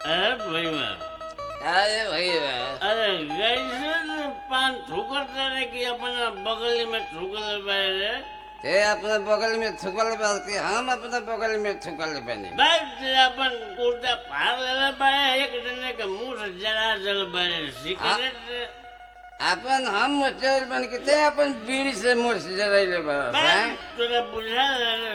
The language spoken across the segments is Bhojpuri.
अरे भैया अरे भैया अरे कैसे तो पान ठुकरता रे कि अपना बगल में ठुकर रे ते अपने बगल में थुकल बालती हम अपने बगल में थुकल बने बस अपन कुर्ता फाड़ ले बारे एक जने के मुंह से जरा जल बारे सिगरेट अपन हम मुचल बन के ते अपन बीड़ी से मुंह से जराइले बस बस हैं तोरा बुझा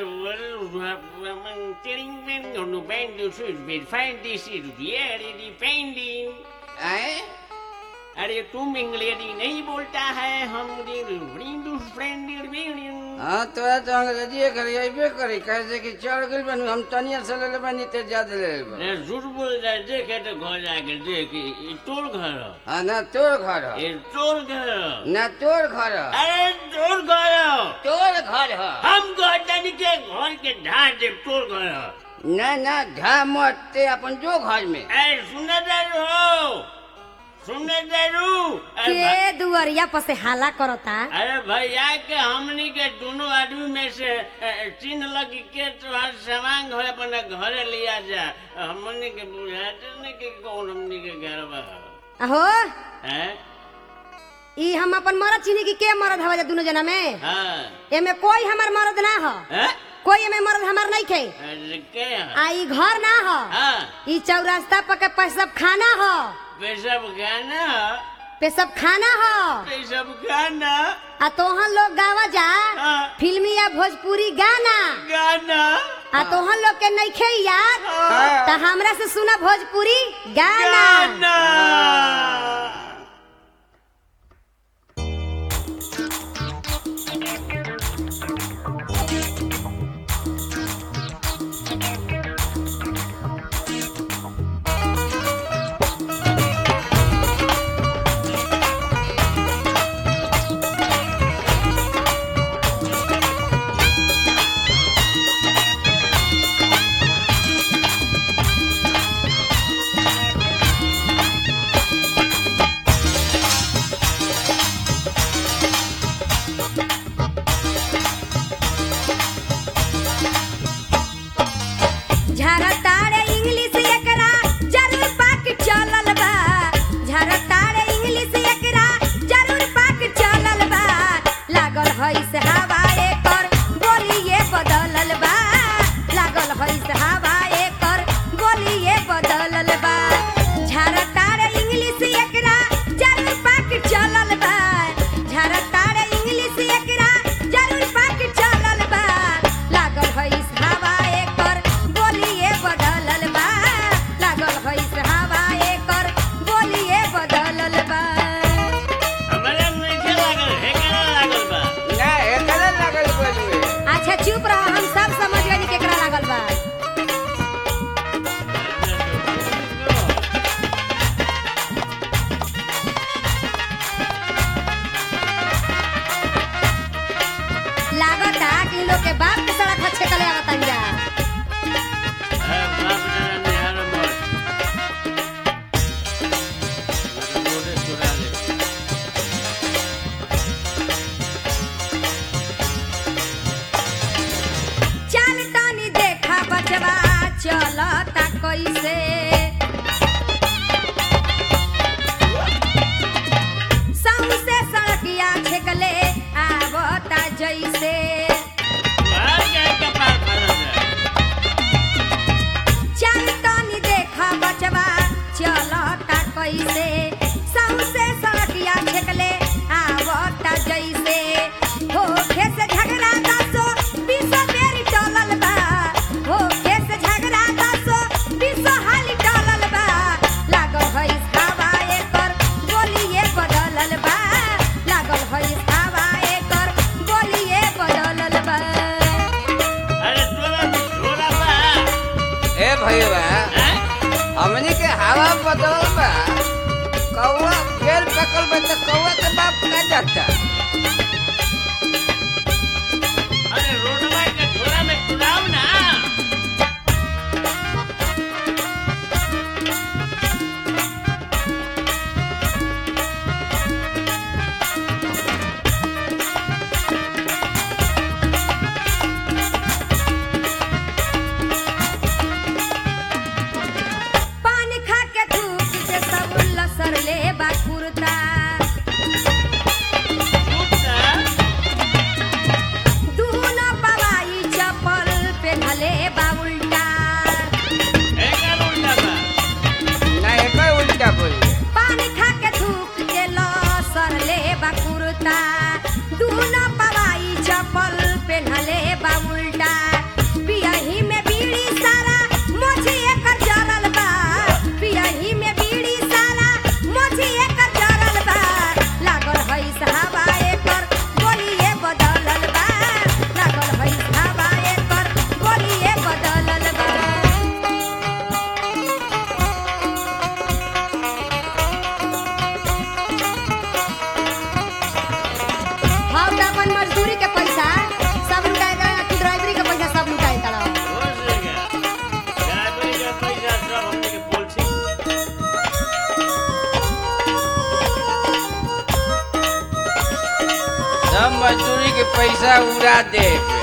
मन टिंग टिंग no band to switch bit find this is very depending हैं अरे तुम इंग्लिश नहीं बोलता है हम फ्रेंड हाँ तोरा तो अंग्रेजी करी अइबे करी कैसे कि चढ़ गइल बन हम तनिया से ले बनी ते ज्यादा ले ले बन। अरे झूठ बोल रहा है देखे तो घर जाके देख ये तोर घर है। हाँ ना तोर घर ह। ये तोर घर है। ना तोर घर ह। अरे तोर घर है। तोर घर ह। हम कहते नहीं के घर के ढार दे तोर घर है। ना ना घा मत ते अपन जो घर में अरे सुनने दे हो सुनने दे रू अरे भा- के दुअरिया पर से हाला करता अरे भैया के हमनी के दोनों आदमी में से अ, चिन्ह लगी के तोहार सामान घर अपना घरे लिया जा हमनी के बुझाते नहीं कि कौन हमनी के घर बा अहो हैं ई हम अपन मरद चिन्ही की के मरद हवा जा दोनों जना में हाँ एमे कोई हमर मरद ना हो हैं कोई एमे मरद हमर नहीं खे अरे के हैं? आ ई घर ना हो हाँ ई चौरास्ता पर के पैसब खाना हो पेशब गाना पेशब खाना हो पेशब गाना आ तोहन लोग गावा जा हाँ फिल्मी या भोजपुरी गाना गाना आ तोहन लोग के नहीं खे याद हाँ। त हमरा से सुना भोजपुरी गाना गाना झरतारे इंग्लिश एकरा जरूर पाक चलल बा झरतारे इंग्लिश एकरा जरूर पाक चलल बा लागल हई से हवा एकर बोलिए बदलल बा लागल हई से हवा एकर बोलिए बदलल बा झरतारे इंग्लिश एकरा जरूर पाक चलल बा झरतारे इंग्लिश एकरा जरूर पाक चलल बा लागल हई से हवा एकर बोलिए बदलल बा लागल हई से हवा एकर बोलिए बदलल बा हमारा मीठे लागल है केना लागल बा ना एकरे लगल बोलवे अच्छा चुप रहो हम सब समझ गए केकरा लागल बा लागता कि लोग के बाप के सड़क अच्छे कले आवता जा अरे बाप रे निहार मत बोले चुरा ले चल तनी देखा बचवा चलता कैसे सौसे सड़किया छेकले आवता जैसे बाहर गए कपाल फरल जाए चल तनी देखा बचवा चलता कैसे सौसे सड़किया छेकले आवता जैसे होखे से झगड़ा दसो बीसो बेरी टलल बा होखे से झगड़ा दसो बीसो हाली टलल बा लागल हई हवा एकर बोलिए बदलल बा लागल हई हवा एकर बोलिए बदलल बा अरे तोरा में झोला बा ए भैया हैं? हमनी के हवा बदल बा कौआ बेल पकल बा त कौआ के बाप का जाता अरे रोडवा के झोला में चुराव ना पान के पैसा उड़ा दे